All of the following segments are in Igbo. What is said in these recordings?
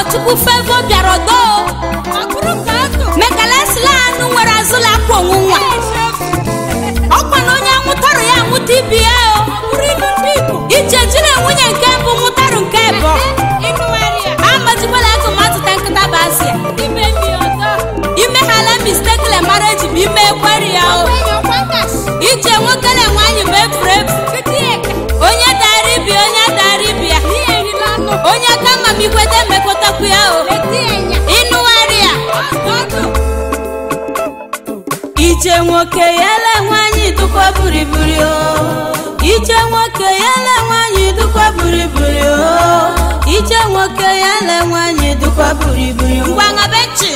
ọgọchukwu fevo bịara ọdọ mekalesila anụ nwere azụla akwa onwu nwa ọkwa na onye anwụtarụ ya anwụta ibi ya o ije jiri nwunye nke mbụ nwụtarụ nke bụ amajikwala atụmatụ ta nkịta bụ asịa imeghala mistekle mara eji bụ ime ekweri ya o ije nwoke na nwaanyị bụ efuru efu onye dara ibi onye dara ibi ya onye kama m ikweta emekọtakwu ya o ịnụgharị ya ije nwoke yele nwaanyị dụkwa buriburi o ije nwoke yele nwaanyị dụkwa buriburi o ije nwoke yele nwaanyị dụkwa buriburi ngwa ngabechi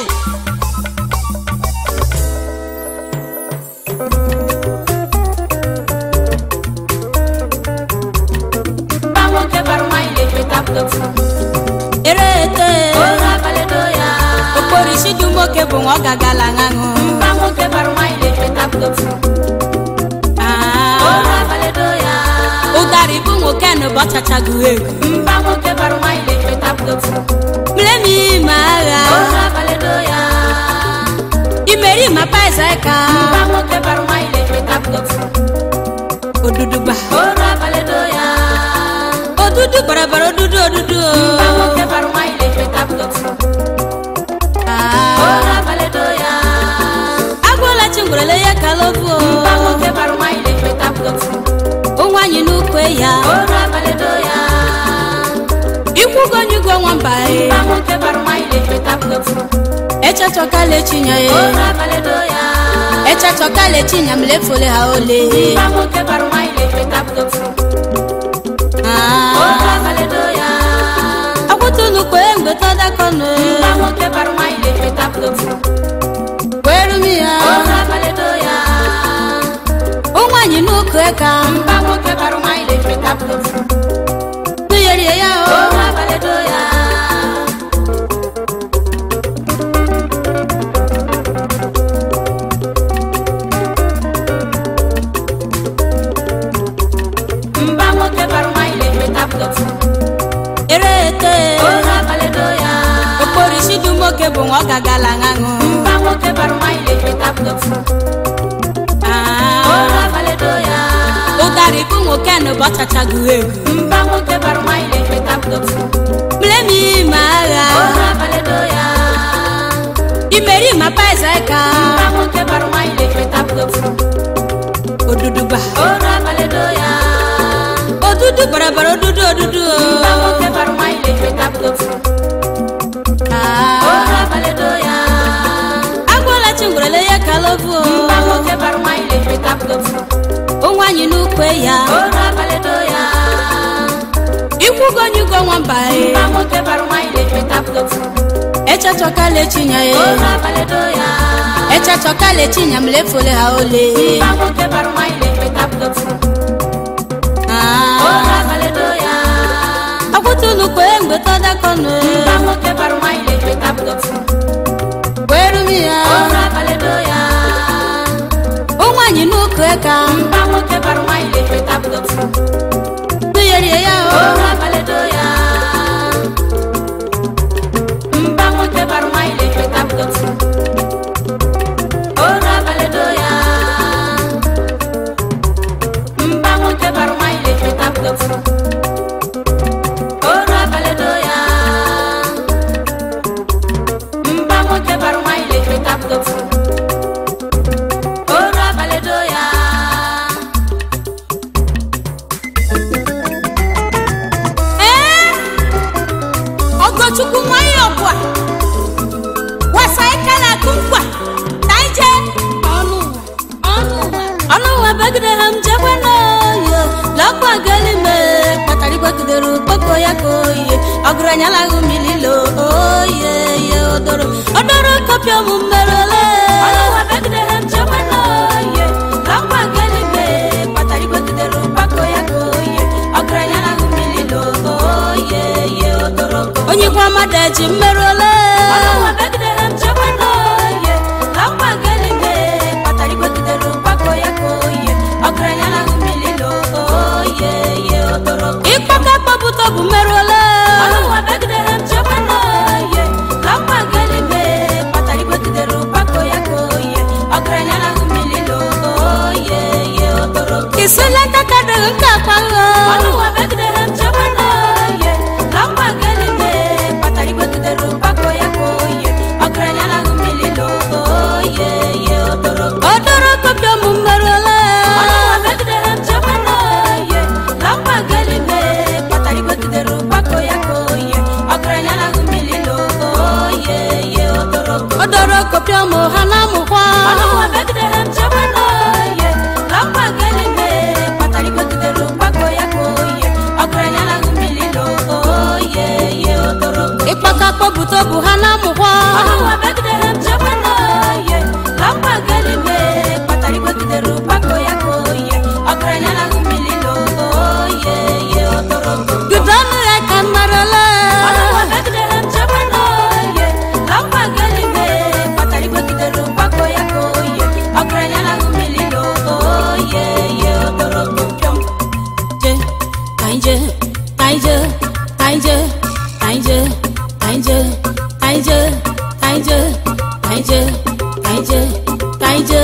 erete okporisi dị nwoke bụ nwa ọ gagala ṅaṅụ ụdarị bụ nwoke na ụbọchachago ego mlemi ma agha imeri ma paisaka oduduba odudu barabara odudu odudu agwụla chingwerele ya kalofu onwanyị n'ukwe ya ikwugonyugo nwamba echachọkala echinya ya echachọkala echinya m lefole ha ole akwụtụnukwe mgbe tọdakọnụ kwerumi ya onwanyị n'ukwe ka nụyerie ya o erete okporisi dị nwoke bụ nwa ọ gagala ṅaṅụ ụdarị bụ nwoke na ụbọchachago ego mlemi ma agha imeri ma paisaka oduduba odudu barabara odudu odudu agwala chingwerele ya kalovu onwanyị n'ukwe ya ikwugonyugo nwamba echachọkala echinya ya echachọkala echinya m lefole ha ole akwụtụnukwe mgbe tọdakọnụ kwerumi ya onwanyị n'ukwe ka nụyerie ya o ee ọgọchukwu nwanyị ọbụa wasa ike na-akụ nkwa na ije ọnụ ụwa bagide ha m jekwe n'oyo lọkwa galime kpatara igbagidere ukpoko ya ka oye ọgụranyalahụ mililo oye ye odoro odoro kopịa ụmụ mmerele onye kwa mmadụ eji mmerụole ịkpaka kpọpụta bụ mmerụole isilata kadịghị nke akpaghị ọnụwa begide ha nchekwa n'oye na mgba gelime kpatara igwegidere ụgbakọ ya ka oye ọgaranya na ahụ mmiri oye ye odoro odoro kopịa mụ mmerụla ọnụwa begide ha nchekwa n'oye na mgba gelime kpatara igwegidere ụgbakọ ya ka oye ọgaranya na ahụ mmiri oye ye odoro odoro kopịa mụ ha na amụkwa ọnụwa begide ha nchekwa n'oye na mgba gelime kpatara igwegidere ụgbakọ ya ka oye ọgaranya na ahụ mmiri oye ye odoro ịkpaka kpọpụta bụ ha na amụkwa ọnụwa begide ha nchekwa n'oye na mgba gelime kpatara igwegidere ụgbakọ ya ka oye ọgaranya na ahụ mmiri oye ye odoro Bido ọnụ ya ka mmarala ọnụwa begide ha nchekwa n'oye na mgba gelime kpatara igwegidere ụgbakọ ya ka oye ọgaranya na ahụ mmiri oye ye odoro pịọm je kaije kaije kaije kaije kaije kaije kaije kaije kaije kaije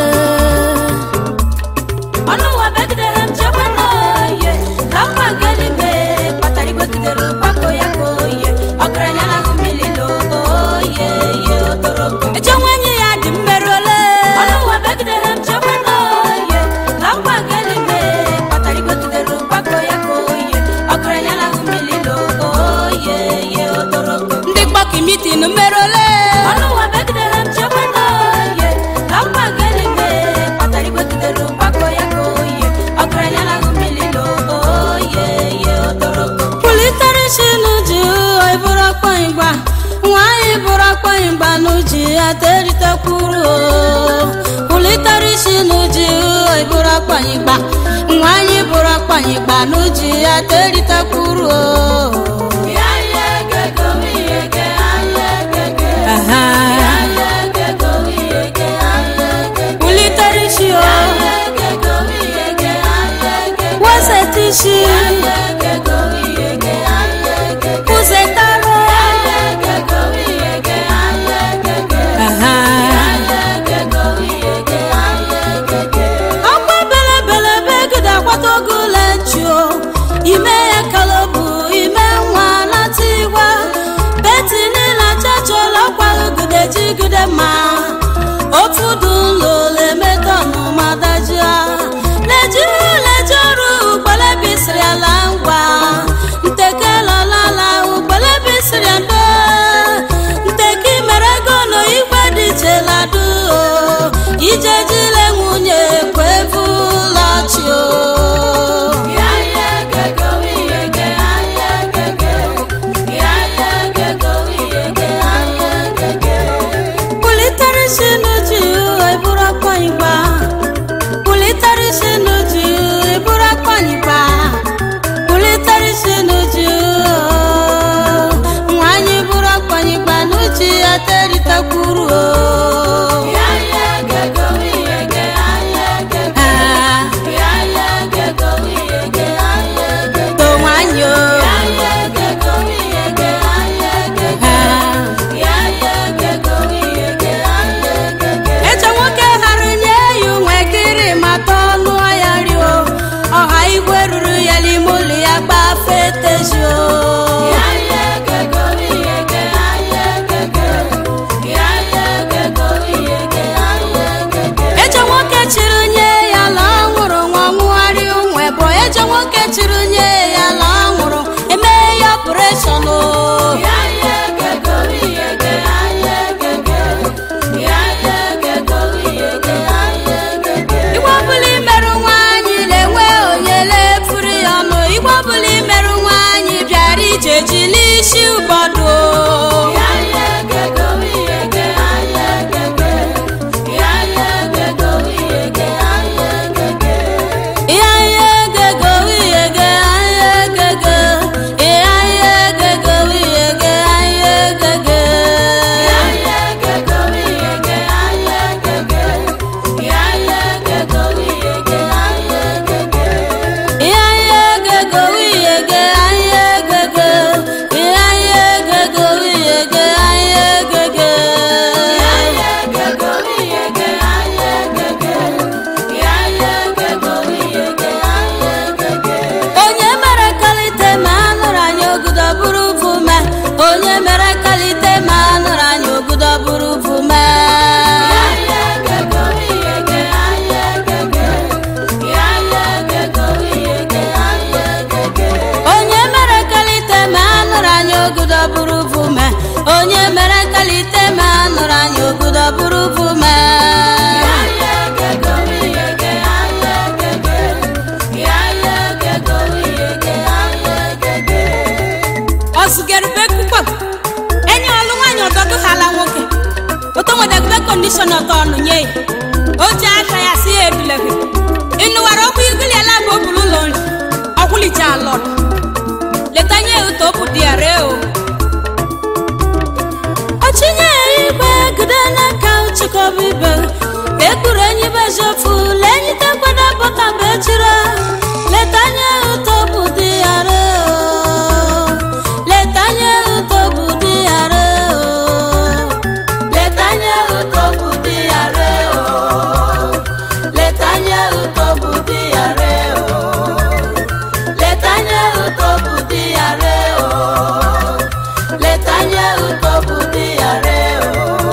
ọnụwa begidere nchekwa n'oye na mma gelime kpatara igwegidere ụgbakọ ya ka oye ọgaranya na ahụ mmiri oye ye odoro eche nwenye ya dị mmerụle ọnụwa begidere nchekwa n'oye na mma gelime kpatara igwegidere ụgbakọ ya ka oye ọgaranya na ahụ mmiri oye ye odoro ndị gbaki mitin mmerụle ọnụwa begidere nchekwa n'oye na mma gelime kpatara igwegidere ụgbakọ ya ka oye ọgaranya na ahụ mmiri oye ye odoro kwulitere isi n'uju ịbụrụ ọkpọnyịgba nwaanyị bụrụ ọkpọnyịgba n'uji ya teritekwuru kwulitere isi n'uju ịbụrụ ọkpọnyịgba nwaanyị bụrụ ọkpọnyịgba n'uji ya teritekwuru kwulitere isi o weseta isi kwụzetara ọkwa belebele begide akwata oge ụlọ nchuo ime ya kalobu ime nwa nata igwa beti niile chachọla ọkwa gide jigide ma ofu dị ụlọ lemeta ọnụma dajia lejiri leji ọrụ ugbele bisiri ala ngwa ntekelolala ugbele bisiri ndo nteki mere ego na igwe dị cheladu ije jile nwunye kwevu lọchi o kwulitere isi n'uju eburu ọkpọnyịgba kwulitere isi n'uju eburu ọkpọnyịgba kwulitere isi n'uju nwanyị buru ọkpọnyịgba n'uju ya teritekwuru o Ah, to nwanyị o Ah, eche nwoke ghara nye ya unwe kiri mata ọnụ ya kọmishọna ọtọnụ nye ya o ji aka ya si ya ebileghi ịnụwara ọkụ igiliela bụ obulu ụlọ nri ọkwụlicha alọrọ leta nye ya ụtọ bụ di ya ree o ọchinye ya igwe gide n'aka chịkọba ibe ekpuru enyi bejofu lenyi tekwada bọta bụ echire leta nye ya ụtọ bụ di ya ree o leta nye ya ụtọ bụ di ya ree o leta nye ya ụtọ bụ di ya ree o leta nye ya ụtọ bụ di ya ree o leta nye ya ụtọ bụ di ya ree o leta nye ya ụtọ bụ di ya ree o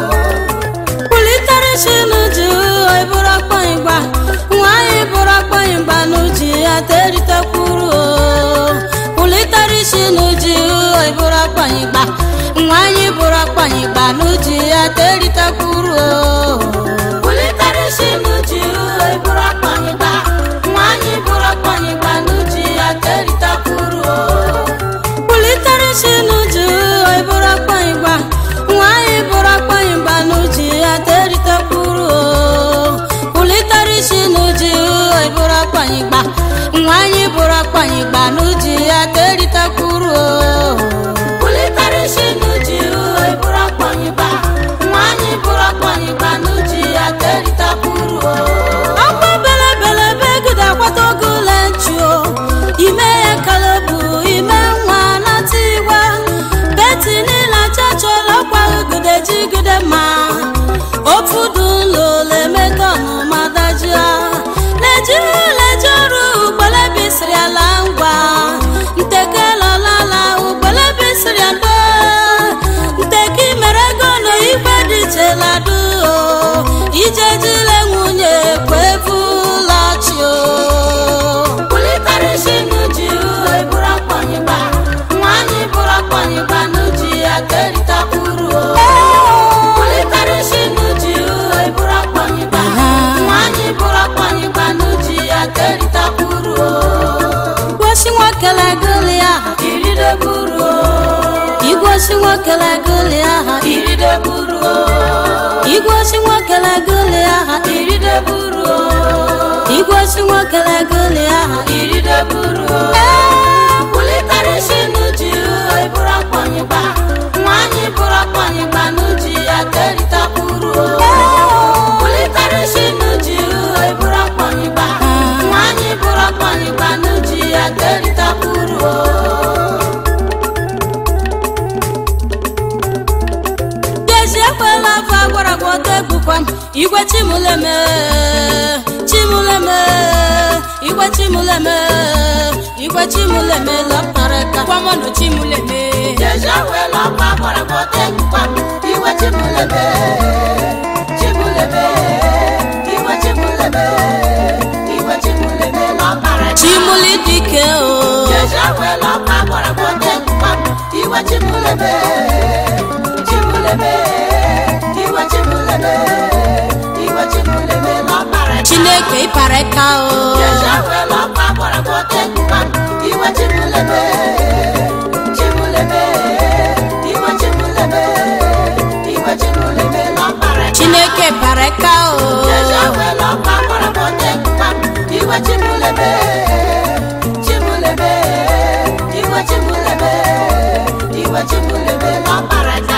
kwulitere chinu ji ịbụrụ akpọnyịgba nwaanyị bụrụ akpọnyịgba n'uji ya teritekwuru kwulitere chinu ji ịbụrụ akpọnyịgba nwaanyị bụrụ akpọnyịgba n'uji ya teritekwuru kwulitere chinu ji ịbụrụ akpọnyịgba nwaanyị bụrụ akpọnyịgba n'uji ya teritekwuru kwulitere chinu ji ịbụrụ akpọnyịgba nwaanyị bụrụ akpọnyịgba n'uji ya teritekwuru kwulitere chinu ji ịbụrụ akpọnyịgba nwaanyị bụrụ akpọnyịgba n'uji ya teritekwuru kwulitere chinu ji ịbụrụ akpọnyịgba nwaanyị bụrụ akpọnyịgba n'uji ya teritekwuru ọkwa belebele begide akwata oge ụlọ nchuo ime ya kalebu ime nwa nata igwe beti niile achachọla ọkwa ugide jigide ma ofu dị ụlọ lemetọnụ madajia lejiri leje ọrụ ugbele bisiri ala ngwa ntekelọlala ugbele bisiri ado nteki mere ego na igwe dị cheladu ije jile nwunye kwevulachi kwulitere shinu ji eburu akpọnyịgba nwanyị bụrụ akpọnyịgba n'uji ya keritakwuru kwulitere shinu ji eburu akpọnyịgba nwanyị bụrụ akpọnyịgba n'uji ya keritakwuru igwosi nwokele goli aha irideburu igwosi nwokele goli aha irideburu igwosi nwokele goli aha irideburu igwosi nwokele goli aha irideburu kwulitere shinu ji eburu akpọnyịgba nwanyị bụrụ akpọnyịgba n'uji ya keritakwuru kwulitere shinu ji eburu akpọnyịgba nwanyị bụrụ akpọnyịgba n'uji ya keritakwuru Gezi ekwela afọ agwara gị ọtọ egbukwa m igwe chimuleme chimuleme igwe chimuleme igwe chimuleme lọtara ka kwamọnụ chimuleme Jeje wela ọkwa gbara gbọta egbukwa m iwe chimulebe chimulebe iwe chimulebe iwe chimulebe n'ọkpara ya. chimuli dike o Jeje wela ọkwa gbara gbọta egbukwa m iwe chimulebe chimulebe iwe chimulebe iwe chimulebe n'ọkpara ya. chineke ịpara ka o Jeje wela ọkwa gbara gbọta egbukwa m iwe chimulebe chimulebe iwe chimulebe iwe chimulebe n'ọkpara ya. chineke para ka o Jeje wela ọkwa gbara gbọta egbukwa m iwe chimulebe chimulebe iwe chimulebe iwe chimulebe n'ọkpara ya.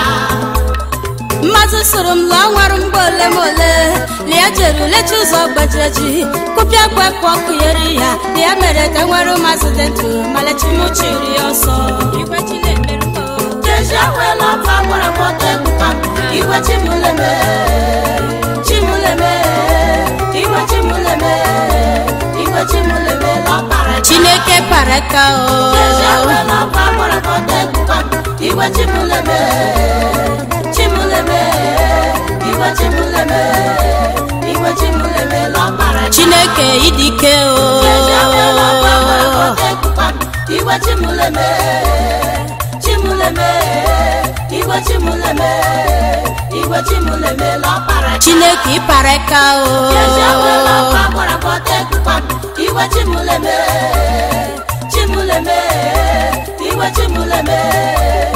mmadụ soro m lụọ nwere mgbe ole ma ole lia jere lecha ụzọ gbajireji kụpịa gbapụ ọkụ yeri ya ya mere ka nwere ụmazị dị ndụ malechimuchiri ya ọsọ igwe chinemerụ Jeje wela ọkwa gbara gbọta egbukwa m iwe chimulebe chimulebe iwe chimulebe iwe chimulebe n'ọkpara ya. chineke para ka Jeje o wela ọkwa gbara gbọta egbukwa m iwe chimulebe chimulebe iwe chimulebe iwe chimulebe n'ọkpara ya. chineke idike Jeje wela ọkwa gbara o gbọta egbukwa m iwe chimulebe chimulebe iwe chimulebe iwe chimulebe n'ọkpara ya. chineke ịpara ka Jeje wela o ọkwa gbara gbọta egbukwa m iwe chimulebe chimulebe iwe chimulebe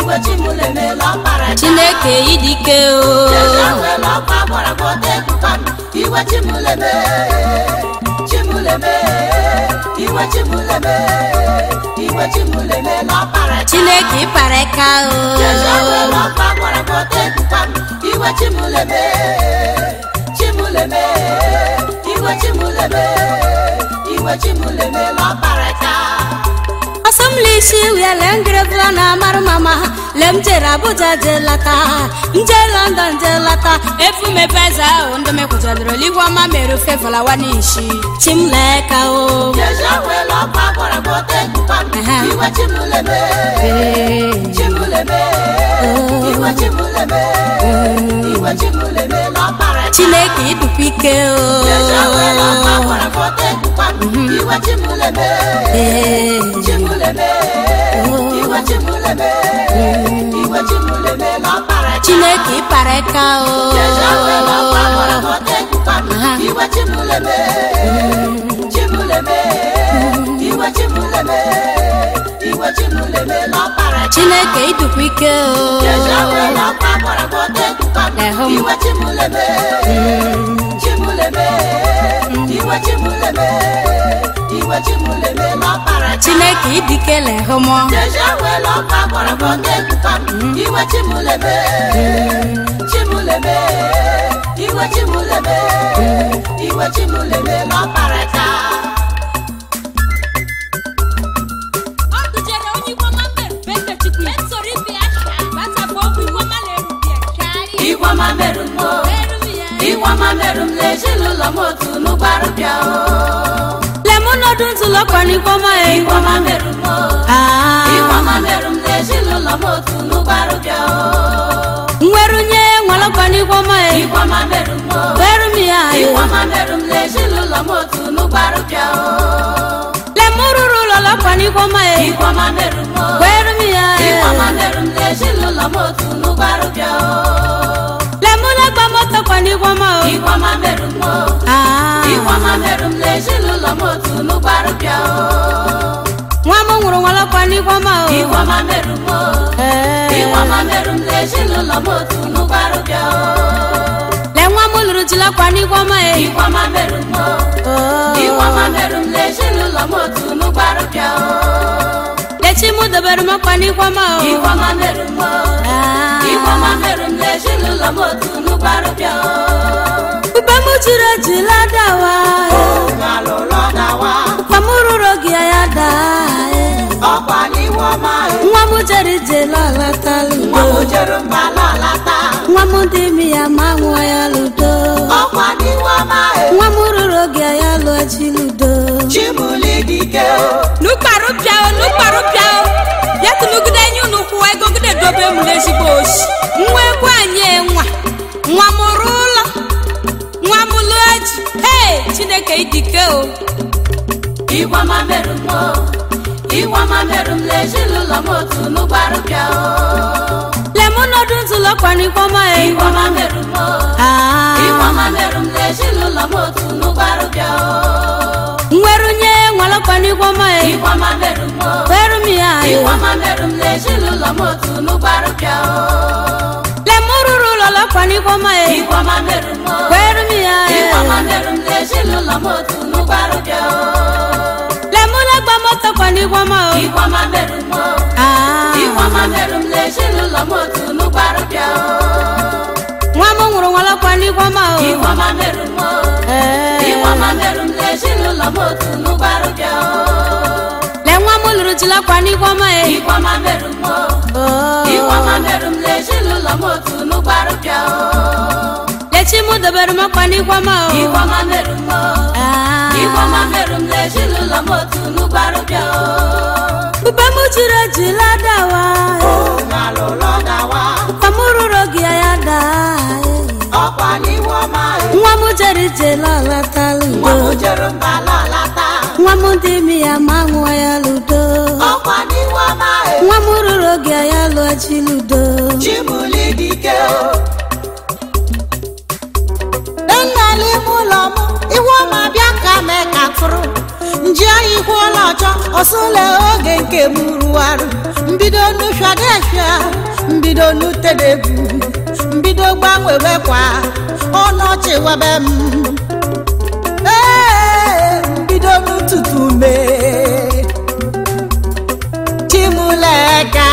iwe chimụlemela ọkpara chineke idike o ejewela ọkwa gbara gbọta ebuka m iwe chimụleme chimụleme iwe chimụleme iwe chimụlemela ọkpara chineke ịpara aka o ejewela ọkwa gbara gbọta ebuka m iwe chimụleme chimụleme iwe chimụleme iwe chimụlemela ọkpara ọsọmlisi wiele ngịrịbụla na amarụ mama lem jere abuja je lata nje london je lata efu mepeza ahụ ndị mekwụjadoro ligwe ọma mere ofe fọlawa n'ishi chimleka o ejewela ọkwa gbara gbọta ebuka m Aha. iwe chimụleme Ee. chimụleme iwe chimụleme iwe chimụleme n'ọkpara chineke idukwa ike o ejewela ọkwa gbara gbọta ebuka m iwe chimụleme Ee. chimụleme iwe chimụleme iwe chimụleme n'ọkpara chineke ịpara aka o ejewela ọkwa gbara gbọta ebuka m Aha. iwe chimụleme chimụleme iwe chimụleme iwe chimụleme n'ọkpara chineke idukwa ike o ejewela ọkwa gbara gbọta ebuka m Ehụ m. iwe chimụleme chimụleme iwe chimụleme iwe chimụleme n'ọkpara chineke idikele hụmọ ejewela ọkwa gbara gbọta ebuka m iwe chimụleme chimụleme iwe chimụleme iwe chimụleme n'ọkpara taa Ọ dụjere onye Igbo ma mere bete chukwu ya soro ibe ya shaa gbasapụ okwu Igbo ma na-eru bịa shaa Igwama merụ m o, eru ya Igwama merụ m n'ezinụlọ m otu n'ụgbarụ bịa o. lemonọdụ ntụlọkwa n'Igbo ma e Igwama merụ m o, Ah. Igwama merụ m n'ezinụlọ m otu n'ụgbarụ bịa o. nwerunye nwalọkwa n'Igbo ma e Igwama merụ m o, weru m ya e Igwama merụ m n'ezinụlọ m otu n'ụgbarụ bịa o. lemururu ụlọlọkwa n'Igbo ma e Igwama merụ m o, weru m ya e Igwama merụ m n'ezinụlọ m otu n'ụgbarụ bịa o. lemulagba motokwa n'Igbo ma o Igwama merụ m o, Ah. Igwama merụ m n'ezinụlọ m otu n'ụgbarụ bịa o. nwa m nwụrụ nwalọkwa n'Igbo ma o Igwama merụ m o, Eh. Igwama merụ m n'ezinụlọ m otu n'ụgbarụ bịa o. le nwa m lụrụ jilakwa n'Igbo ma e Igwama merụ m o, Oh. Igwama merụ m n'ezinụlọ m otu n'ụgbarụ bịa o. lechi m dobere m ọkwa n'Igbo ma o Igwama merụ m o, Ah. Igwama merụ m n'ezinụlọ m otu n'ụgbarụ bịa o. ube m jiri ejila dawa Ngalụlọ dawa, kwa m rụrụ gị ya daa e. ọkwa n'iwu ọma e. nwa m jere ije lọlatala Nwa m udo jere mba lọlata, nwa m dị ime ya ma nwa ya ludo ọkwa n'iwu ọma e. nwa m rụrụ gị ya lụọ chi ludo Chimuli dike o. nukparụ pịa o nukparụ pịa o ya tụnugide enyi unu kwụwa ego gide dobe m n'ezigbo oshi nwa egwu anyị nwa nwa m rụ ụlọ nwa m lụọ ji hei chineke idike o Igwama merụ m o, Igwama merụ m n'ezinụlọ m otu n'ụgbarụ bịa o. lemonọdụ ntụlọkwa n'Igbo ma e Igwama merụ m o, Ah. Igwama merụ m n'ezinụlọ m otu n'ụgbarụ bịa o. nwerunye nwalọkwa n'Igbo ma e Igwama merụ m o, weru m ya e Igwama merụ m n'ezinụlọ m otu n'ụgbarụ bịa o. lemururu ụlọlọkwa n'Igbo ma e Igwama merụ m o, weru m ya e Igwama merụ m n'ezinụlọ m otu n'ụgbarụ bịa o. lemulagba motokwa n'Igbo ma o Igwama merụ m o, Ah. Igwama merụ m n'ezinụlọ m otu n'ụgbarụ bịa o. nwa m nwụrụ nwalọkwa n'Igbo ma o Igwama merụ m o, Eh. Igwama merụ m n'ezinụlọ m otu n'ụgbarụ bịa o. le nwa m lụrụ jilakwa n'Igbo ma e Igwama merụ m o, Oh. Igwama merụ m n'ezinụlọ m otu n'ụgbarụ bịa o. lechi m dobere m ọkwa n'Igbo ma o Igwama merụ m o, Ah. Igwama merụ m n'ezinụlọ m otu n'ụgbarụ bịa o. ube m jiri ejila dawa Ngalụlọ dawa, kwa m rụrụ gị ya daa e. ọkwa n'iwu ọma e. nwa m jere ije lọlatala Nwa m udo jere mba lọlata, nwa m dị ime ya ma nwa ya ludo ọkwa n'iwu ọma e. nwa m rụrụ gị ya lụọ chi ludo Chimuli dike o. nna n'ime ụlọ m iwe ọma bịa ka mee ka tụrụ nji oyi dịkwa ụlọ ọchọ ọsụle oge nke m rụwarụ mbido nushadesha mbido nutedegwu mbido gbanwewekwa ọnọchị webe m Ee, mbido n'ụtụtụ mee chimuleka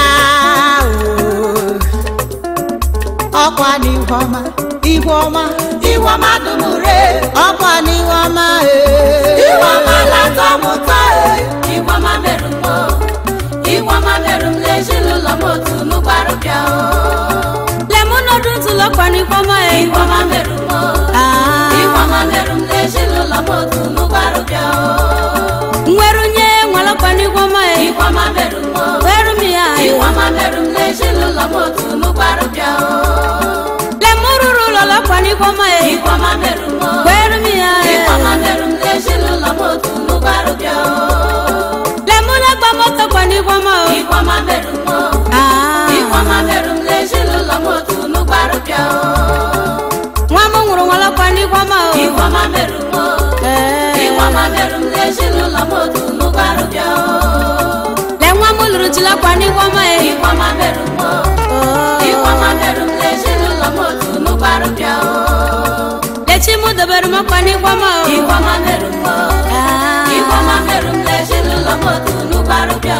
ọkwa n'ihuọma ihuọma iwọma dumure ọkwa n'ihuọma iwọma latọ mụtọ iwọma merụ m iwọma merụ m n'ezinụlọ m otu n'ụgbarụ bịa lemonodu ntụlọkwa n'ikwọma e iwọma merụ m iwọma merụ m n'ezinụlọ m otu n'ụgbarụ bịa nwerunye nwalọkwa n'ikwọma e iwọma merụ m weru m ya e iwọma merụ m n'ezinụlọ m otu n'ụgbarụ bịa lemururu lọlọkwa n'ikwọma e iwọma merụ m weru m ya e iwọma merụ m n'ezinụlọ m otu n'ụgbarụ bịa lemulagba mọtọkwa n'ikwọma o iwọma merụ m Ah. iwọma merụ m n'ezinụlọ m otu n'ụgbarụ bịa nwa m nwụrụ nwalọkwa n'ikwọma o iwọma merụ m Ee. iwọma merụ m n'ezinụlọ m otu n'ụgbarụ bịa le nwa m lụrụ jilakwa n'ikwọma e iwọma merụ m iwọma merụ m n'ezinụlọ m otu n'ụgbarụ bịa lechi m dobere m ọkwa n'ikwọma o iwọma merụ m Ah. iwọma merụ m n'ezinụlọ m otu n'ụgbarụ bịa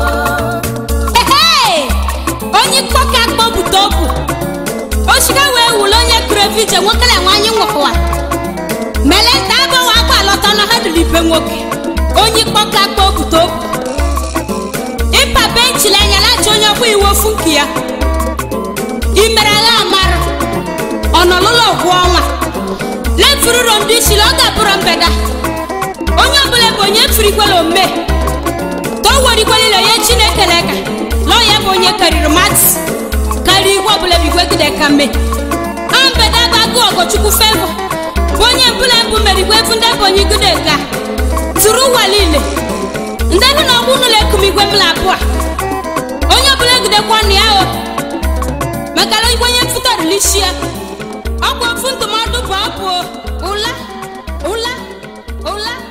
Ehee! onye mkpọka akpọpụta obu oshiga wee wule onye kụrụ evije nwokele nwanyị nwụkwa mele nta agbanwe akwa alọta na ha dịrị ibe nwoke onye mkpọka akpọpụta obu ịpa benchili anya lacha onye ọkwa iwe ofu nke ya imere agha amara ọnọlụlọ ọgwụ ọnwa lefururo ndị ishili ọ ga-abụrụ mbeda onye ọbụla bụ onye firikwela ome ka o werikwalile onye chineke leka lọọ ya bụ onye karịrị mati karịa igwe ọbụla bụ igwe gide ka mme ha mbede bụ agụ ọgọchukwu fevo bụ onye mbụla mbụ merigwe efu ndị bụ onye igide ka tụrụ ụwa niile ndị nụ na ọgbụ n'ụlọ ekum igwe mbụla abụọ onye ọbụla egidekwa ọnụ ya o maka na igwe onye mfụtarịlisi ya ọgwụ ofu ndụmọdụ bụ ọbụ ụla ụla ụla